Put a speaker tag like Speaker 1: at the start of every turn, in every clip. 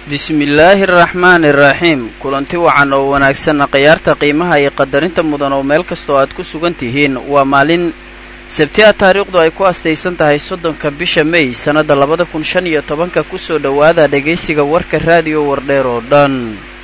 Speaker 1: bismillaahi araxmaani araxiim kulanti wacan oo wanaagsanna khiyaarta qiimaha iyo qadarinta mudan oo meel kastoo aad ku sugan tihiin waa maalin sabti a taariikhdu ay ku astaysan tahay soddonka bisha mey sannadda labada kun shan iyo tobanka kusoo dhowaada dhegaysiga warka raadiyo wardheer oo dhan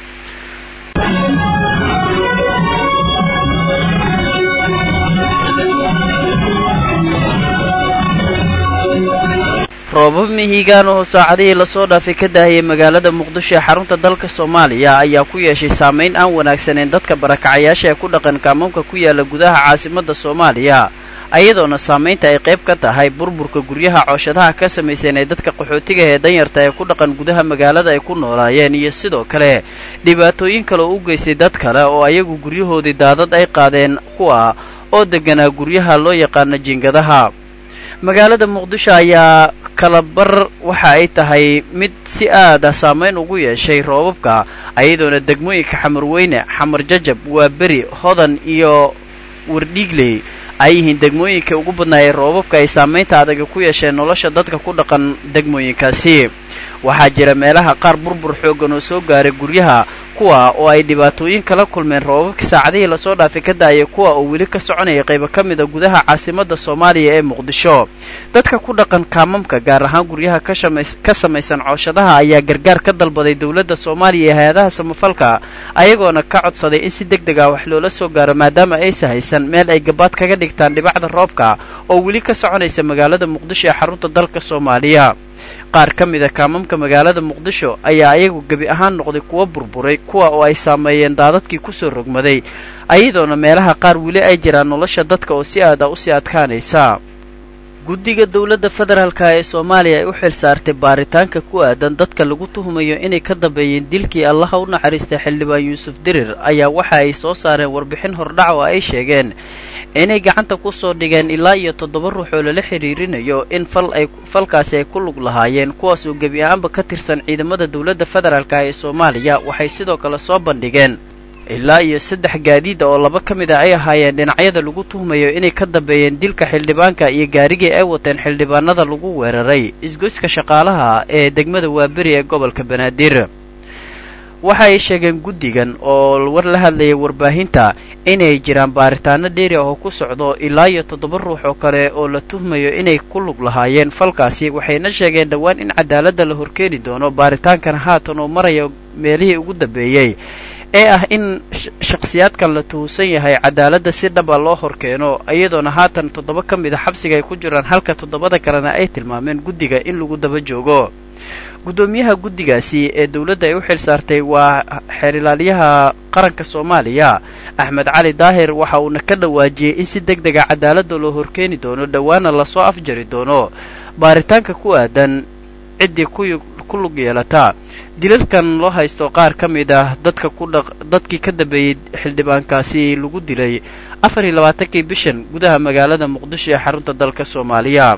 Speaker 1: roobab mihigaan oo saacadihii lasoo dhaafay ka daahiyay magaalada muqdisho ee xarunta dalka soomaaliya ayaa ku yeeshay saamayn aan wanaagsaneyn dadka barakacayaasha ee ku dhaqan kaamamka ku yaala gudaha caasimadda soomaaliya ayadoona saamaynta ay qayb ka tahay burburka guryaha cooshadaha ka samaysan ee dadka qaxootiga ee danyarta ee ku dhaqan gudaha magaalada ay ku noolaayeen iyo sidoo kale dhibaatooyin kale oo u geystay dad kale oo ayagu guryahoodii daadad ay qaadeen kuwa oo degganaa guryaha loo yaqaano jiingadaha magaalada muqdisho ayaa kalabar waxa ay tahay mid si aada saamayn ugu yeeshay roobabka ayadoona degmooyinka xamarweyne xamar jajab waa beri hodan iyo wardhiigley ay yihiin degmooyinkai ugu badnaayay roobabka ay saamaynta adaga ku yeesheen nolosha dadka ku dhaqan degmooyinkaasi waxaa jira meelaha qaar burbur xooggan oo soo gaaray guryaha kuwa oo ay dhibaatooyin kala kulmeen roobabka saacadihii lasoo dhaafay ka daayay kuwa oo weli ka soconaya qaybo ka mida gudaha caasimadda soomaaliya ee muqdisho dadka ku dhaqan kaamamka gaar ahaan guryaha ka samaysan cooshadaha ayaa gargaar ka dalbaday dowladda soomaaliya iyo hay-adaha samafalka ayagoona ka codsaday in si deg deg ah wax loola soo gaaro maadaama aysa haysan meel ay gabaad kaga dhigtaan dhibacda roobka oo weli ka soconaysa magaalada muqdisho ee xarunta dalka soomaaliya qaar ka mida kaamamka magaalada muqdisho ayaa ayagu gebi ahaan noqday kuwa burburay kuwa oo ay saameeyeen daadadkii kusoo rogmaday ayadoona meelaha qaar weli ay jiraan nolosha dadka oo si aada usii adkaanaysa guddiga dowladda federaalka ee soomaaliya ay u xil saartay baaritaanka ku aadan dadka lagu tuhumayo inay ka dambeeyeen dilkii allaha u naxariistay xildhibaan yuusuf dirir ayaa waxa ay soo saareen warbixin hordhac oo ay sheegeen inay gacanta ku soo dhigeen ilaa iyo toddoba ruux oo lala xidhiirinayo in fal ay falkaasi ay ku lug lahaayeen kuwaas oo gebi ahaanba ka tirsan ciidamada dowladda federaalka ee soomaaliya waxay sidoo kale soo bandhigeen ilaa iyo saddex gaadiida oo laba ka mid a ay ahaayeen dhinacyada lagu tuhmayo inay ka dambeeyeen dilka xildhibaanka iyo gaarigii ay wateen xildhibaanada lagu weeraray isgoyska shaqaalaha ee degmada waaberi ee gobolka banaadir waxa ay sheegeen guddigan oo war la hadlayay warbaahinta inay jiraan baaritaano dheeri ah oo ku socdo ilaa iyo toddoba ruux oo kale oo la tuhmayo inay ku lug lahaayeen falkaasi waxayna sheegeen dhowaan in cadaaladda la horkeeni doono baaritaankan haatan oo maraya meelihii ugu dambeeyey ee ah in shakhsiyaadkan la tuhusan yahay cadaaladda si dhaba loo horkeeno iyadoona haatan toddoba ka mid a xabsiga ay ku jiraan halka toddobada kalena ay tilmaameen guddiga in lagu daba joogo guddoomiyaha guddigaasi ee dowladda ay u xil saartay waa xeerilaalyaha qaranka soomaaliya axmed cali daahir waxa uuna ka dhawaajiyey in si deg dega cadaaladda loo horkeeni doono dhowaana lasoo afjari doono baaritaanka ku aadan ciddii ku lug yeelata dilalkan loo haysto qaar ka mid ah dadka kudhaq dadkii ka dambeeyey xildhibaankaasi lagu dilay afar iyo labaatankii bishan gudaha magaalada muqdisho ee xarunta dalka soomaaliya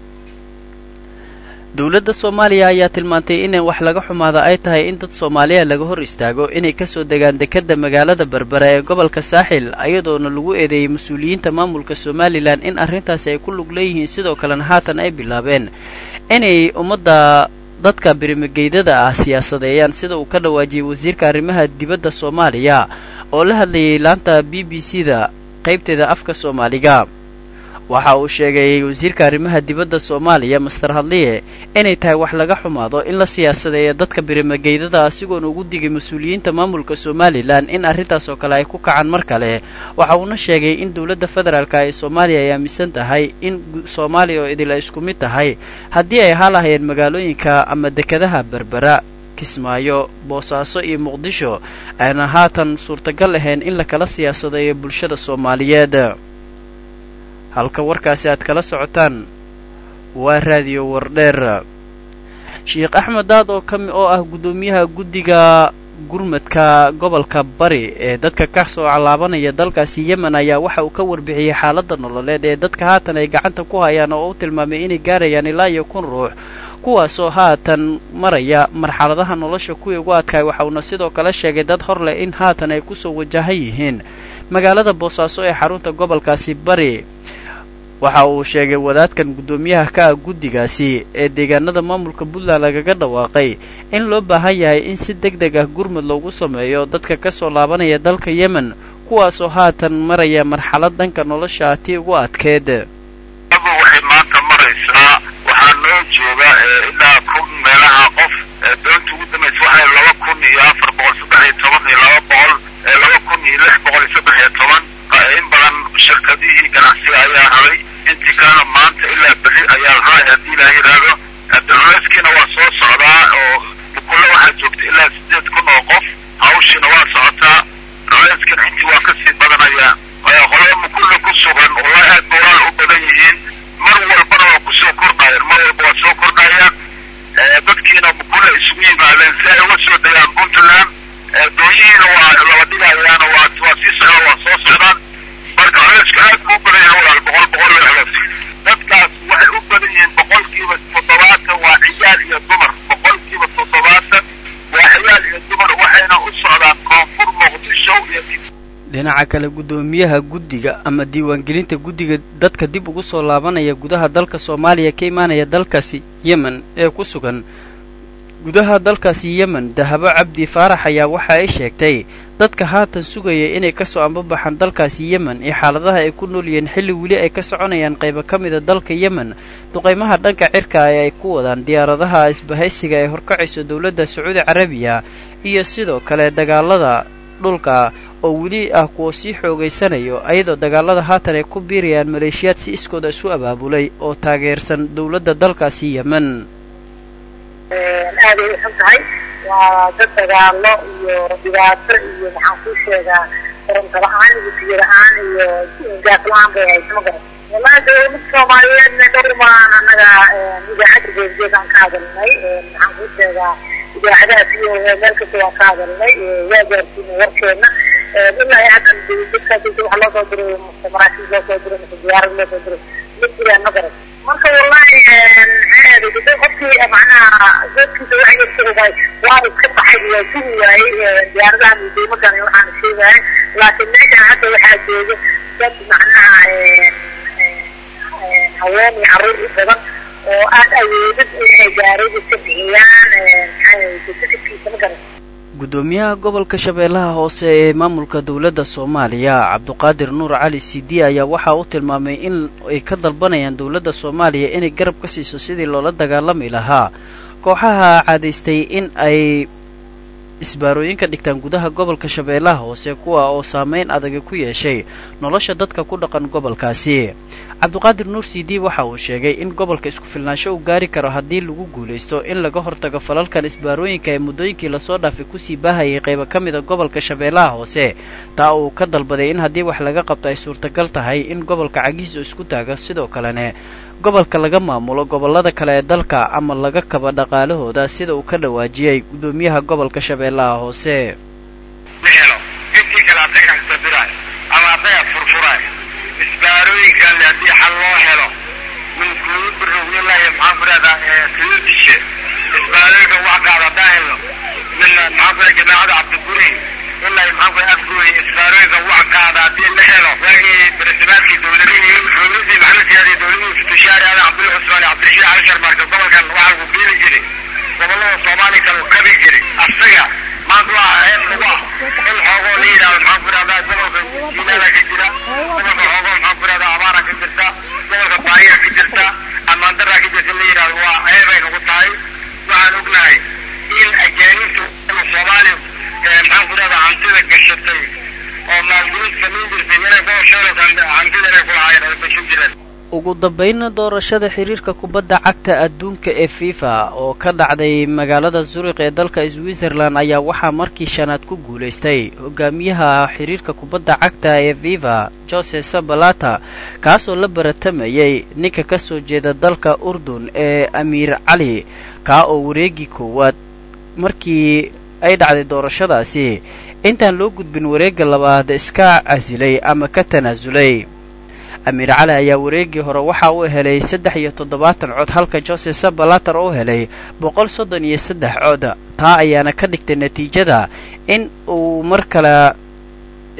Speaker 1: dowladda soomaaliya ayaa tilmaantay inay wax laga xumaada ay tahay in dad soomaaliya laga hor istaago inay kasoo degaan dekedda magaalada berbera ee gobolka saaxil ayadoona lagu eedeeyey mas-uuliyiinta maamulka somalilan in arrintaasi ay ku lug leeyihiin sidoo kalena haatan ay bilaabeen inay ummadda dadka birimageydada ah siyaasadeeyaan sida uu ka dhawaajiyey wasiirka arrimaha dibadda soomaaliya oo la hadlayay laanta b b c da qaybteeda afka soomaaliga waxa uu sheegay wasiirka arrimaha dibadda soomaaliya master hadliye inay tahay wax laga xumaado in la siyaasadeeya dadka birimageydada asigoona ugu digay mas-uuliyiinta maamulka somalilan in arrintaas oo kale ay ku kacaan mar kale waxa uuna sheegay in dowladda federaalka ee soomaaliya ay aaminsan tahay in soomaaliya oo idil ay isku mid tahay haddii ay halahayeen magaalooyinka ama dekadaha berbera kismaayo boosaaso iyo muqdisho ayna haatan suurtagal ahayn in lakala siyaasadeeyo bulshada soomaaliyeed halka warkaasi aad kala socotaan waa raadiyo wardheer sheekh axmed daad oo kami oo ah guddoomiyaha guddiga gurmadka gobolka bari ee dadka ka soo calaabanaya dalkaasi yemen ayaa waxa uu ka warbixiyey xaaladda nololeed ee dadka haatan ay gacanta ku hayaan oo u tilmaamay inay gaarayaan ilaa iyo kun ruux kuwaasoo haatan maraya marxaladaha nolosha kuwii ugu adkaay waxa uuna sidoo kale sheegay dad hor leh in haatan ay kusoo wajahan yihiin magaalada boosaaso ee xarunta gobolkaasi bari waxa uu sheegay wadaadkan guddoomiyaha ka ah guddigaasi ee deegaanada maamulka puntland lagaga dhawaaqay in loo baahan yahay in si deg deg ah gurmud loogu sameeyo dadka ka soo laabanaya dalka yemen kuwaasoo haatan maraya marxalad dhanka nolosha ah tii ugu adkeed
Speaker 2: waxay maanta maraysaa waxaa noo jooga ilaa kun meelaha qof doonta ugu dambaysa waxay laba kun iyo afar boqol saddex iyo toban iyo laba boqol laba kun iyo lix boqol iyo saddex iyo toban in badan shirkadihii ganacsiga ayaa haray intii kalena maanta ilaa berri ayaa la haray haddii ilaah yidhaahdo culayskiina waa soo socdaa oo bukulle waxaa joogta ilaa sideed kun oo qof hawshiina waa socotaa culayskana intii waa kasii badanayaan qolada mukulle ku sugan wallahi aad ba walaal u badan yihiin mar walbana waa kusoo kordhayaan mar walba waa soo kordhayaan dadkiina mukulle isugu yimaadeen si ay uga soo degaan puntland dooyihiina waa laba dhigayaan waa waa sii socdaan waa soo socdaan marka culayska aad buu u badan yahay walaal boqol boqol way culas dadkaas waxay u badan yihiin boqolkiiba toddobaatan waa ciyaal iyo dumar boqolkiiba toddobaatan waa ciyaal iyo dumar waxayna u socdaan koonfur muqdisho iyo
Speaker 1: dhinaca kale guddoomiyaha guddiga ama diiwaangelinta guddiga dadka dib ugu soo laabanaya gudaha dalka soomaaliya ka imaanaya dalkaasi yemen ee ku sugan gudaha dalkaasi yemen dahabo cabdi faarax ayaa waxa ay sheegtay dadka haatan sugaya inay ka soo ambabaxaan dalkaasi yemen iyo xaaladaha ay ku nool yihiin xilli weli ay ka soconayaan qaybo ka mida dalka yemen duqaymaha dhanka cirka ee ay ku wadaan diyaaradaha isbahaysiga ee horkacayso dowladda sacuudi carabiya iyo sidoo kale dagaalada dhulka oo weli ah kuwa sii xoogaysanayo ayadoo dagaalada haatan ay ku biirayaan maleeshiyaad si iskooda isu abaabulay oo taageersan dowladda dalkaasi yemen
Speaker 3: aaday u xun tahay waa dad dagaalo iyo dhibaato iyo maxaan kuu sheegaa koronto la-aan iyo biyo la-aan iyo gaas la-aan bay hayso ma garan wallahi dowlada soomaaliyeedna dhowr maan annaga idaacadda geesgeed aan ka hadalnay maxaan kuu sheegaa idaacadaha iyo meel kasta waan ka hadalnay waa gaarsiinay warkeena ilaa haddan dadka waxa loo soo diray maraakiib loo soo diray mise diyaarad loo soo diray ma jiraan ma garan marka wallahi maxaa qofkii macnaha dadkiisa waxa yarsugaay waa iska baxay waa sugi waayey diyaaradahan iyo daymadan waxaan sheegahay laakiin meeshan hadda waxaa jooga dad macnaha haween iyo carruur u badan oo aan awoodin inay gaarida ka bixiyaan maxaa ma garan
Speaker 1: guddoomiyaha gobolka shabeellaha hoose ee maamulka dowladda soomaaliya cabduqaadir nuur cali sidi ayaa waxa uu tilmaamay in ay ka dalbanayaan dowladda soomaaliya inay garab ka siiso sidii loola dagaalami lahaa kooxaha caadaystay in ay isbaarooyinka dhigtaan gudaha gobolka shabeellaha hoose kuwa oo saameyn adaga ku yeeshay nolosha dadka ku dhaqan gobolkaasi cabduqaadir nuur sidi waxa uu sheegay in gobolka isku filnaansho uu gaari karo haddii lagu guulaysto in laga hortago falalkan isbaarooyinka ee muddooyinkii lasoo dhaafay kusii baahayay qaybo ka mida gobolka shabeellaha hoose taa uu ka dalbaday in haddii wax laga qabto ay suurtagal tahay in gobolka cagihiisa isku taago sidoo kalene gobolka laga maamulo gobollada kale ee dalka ama laga kaba dhaqaalahooda sida uu ka dhawaajiyey guddoomiyaha gobolka shabeellaha hoose
Speaker 2: isbaarooyinkan haddii xal loo helo minkuugu birognilayo maxaan ku rahdaa sayidishe isbaarooyinka wax qaad haddaan helno min maxaan ku jamaacada cabdiguri ilaa maxaan ku afgooy isbaarooyinka wax qaada haddii la helo waagii barasimaadkii dowladihii dowladii maxamed siyaadi dowladihii futushaari aadan cabdulla cusmaan cabdirashiid cali sharmaarka gobolkan waxaa lagu biili jiray gobolada soomaaliya kale kabi jiray asaga maanta waa heeb lagu ah in xoogoo la yidhahdo maxaan ku rahdaa gobolka jiilaala ka jira gobolka xoogoo maxaan ku rahdaa abaara ka jirta gobolka baahiya ka jirta amaandaraa ka jirta la yidhahdo waa heebay nagu tahay waxaan ognahay in ajaaniibta soomaaliya maxaan ku rahdaa hantida gashatay oo maalgelin samayn jirtay inay gobolshooda hantida inay ku lahaayeen ay gashan jireen
Speaker 1: ugu dambaynna doorashada xiriirka kubadda cagta adduunka ee fifa oo ka dhacday magaalada zuriq ee dalka switzerland ayaa waxaa markii shanaad ku guulaystay hogaamiyaha xiriirka kubadda cagta ee fifa jose sabalata kaasoo la baratamayay ninka ka soo jeeda dalka urdun ee amiir cali kaa oo wareegii koowaad markii ay dhacday doorashadaasi intaan loo gudbin wareegga labaad iska casilay ama ka tanaasulay amiir cali ayaa wareegii hore waxa uu helay saddex iyo toddobaatan cod halka jose sabalater uu helay boqol soddon iyo saddex cod taa ayaana ka dhigtay natiijada in uu mar kale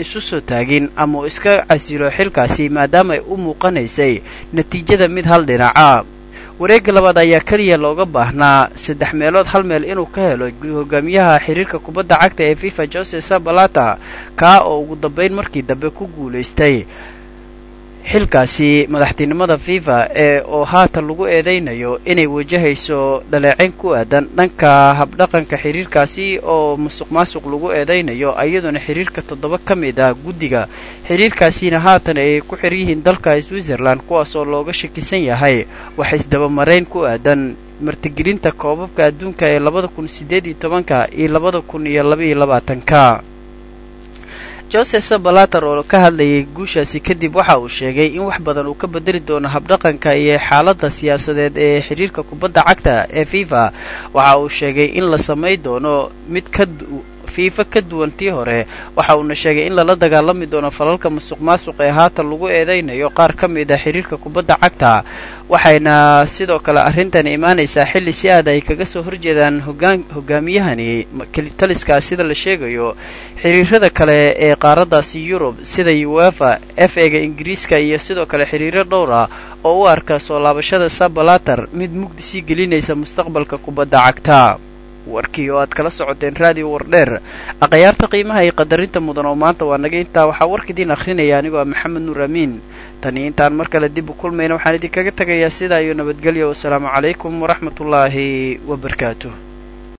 Speaker 1: isu soo taagin ama uu iska casilo xilkaasi maadaama ay u muuqanaysay natiijada mid hal dhinaca wareegga labaad ayaa keliya looga baahnaa saddex meelood hal meel inuu ka helo hogaamiyaha xiriirka kubadda cagta ee fifa jose sabalata kaa oo ugu dambayn markii dambe ku guulaystay xilkaasi madaxtinimada fifa ee oo haatan lagu eedaynayo inay wajahayso dhaleecayn ku aadan dhanka habdhaqanka xiriirkaasi oo musuq maasuq lagu eedaynayo iyaduna xiriirka toddoba ka mid ah guddiga xiriirkaasina haatan ay ku xir yihiin dalka switzerland kuwaas oo looga shakisan yahay wax isdabamarayn ku aadan martigelinta koobabka adduunka ee labada kun siddeed iyo tobanka iyo labada kun iyo labaiyo labaatanka jose sabalater oo ka hadlayay guushaasi kadib waxa uu sheegay in wax badan uu ka bedeli doono habdhaqanka iyo xaaladda siyaasadeed ee xiriirka kubadda cagta ee fifa waxa uu sheegay in la samay doono mid ka fiifa ka duwan tii hore waxa uuna sheegay in lala dagaalami doono falalka musuq maasuq ee haatan lagu eedaynayo qaar ka mid a xiriirka kubadda cagta waxayna sidoo kale arrintani imaanaysaa xilli si aad ay kaga soo horjeedaan hogaan hogaamiyahani kelitaliska sida la sheegayo xiriirada kale ee qaaraddaasi yurub sida uefa f ega ingiriiska iyo sidoo kale xiriiro dhowra oo u arka soo laabashada sabalater mid mugdi sii gelinaysa mustaqbalka kubadda cagta warkii oo aad kala socoteen raadiyo wardheer akhyaarta qiimaha iyo qadarinta mudan oo maanta waa naga intaa waxaa warkiidiin akhrinaya anigoo ah maxamed nuur amiin tani intaan mar kale dib u kulmayna waxaan idinkaga tegayaa sidaa iyo nabadgelyo wasalaamu calaykum waraxmatullaahi wabarakaatuh